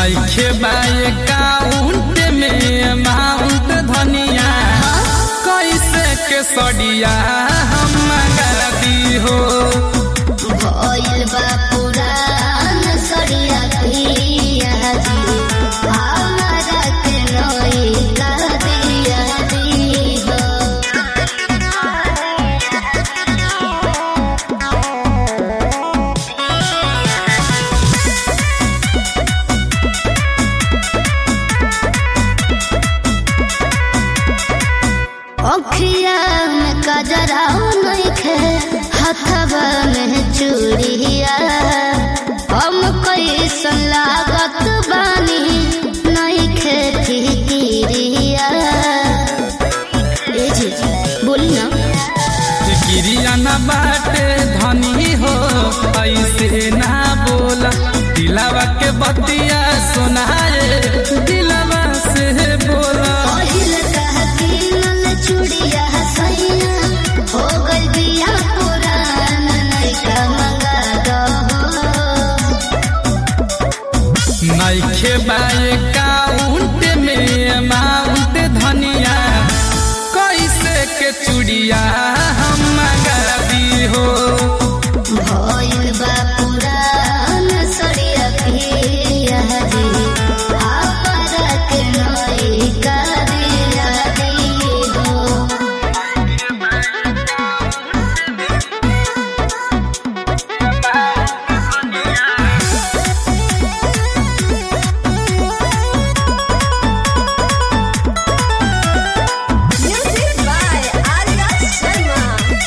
नइखे बाए काउंट में अमाउंट धनिया कैसे के सड़िया हम मंगा दी हो भइल बा पुरान सरिया पिया जी हमरा के नई का दिया दी हो अखिया में कजरा नइखे हथवा में चूड़िया हम कैसन लागत बानी नइखे फिकिरिया ए जी बोली ना गिरिया न बाटे धनी हो ऐसे ना बोला दिलावा के बतिया सुनाए दिलावा से बोला पहिल कह किनल चूड़िया सैया हो गइल बिया पुरान नइका मंगा दहो नइखे बाए काउंट में अमाउंट धनिया कैसे के चूड़िया हम मंगा दी हो भइल बा पुरान सरिया पिया जी हमरा के नई का दिया दी हो Music by Arya Sharma.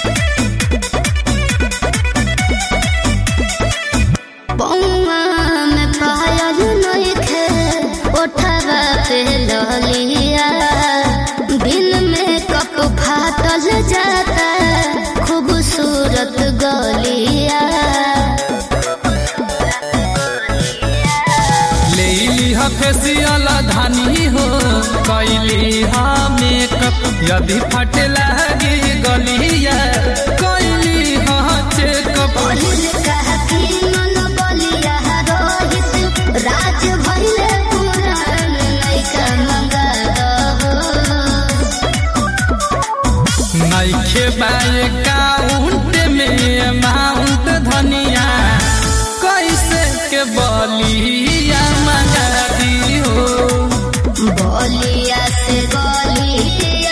पौआ में पायल नइखे ओठवा पे ललिया बिन में कप फाटल जाता खूबसूरत गलिया ले लिहा फेसियल धानी हो कैली हा मेकअप यदि फटे लगी गलिया कैली हा चेकअप पहिल कह किनल बलिया रोहित राज भइले पुरान नइका मंगा दहो नइखे बाए काउंट में अमाउंट धनिया कैसे के बलिया मंगा दी हो बलिया से गलिया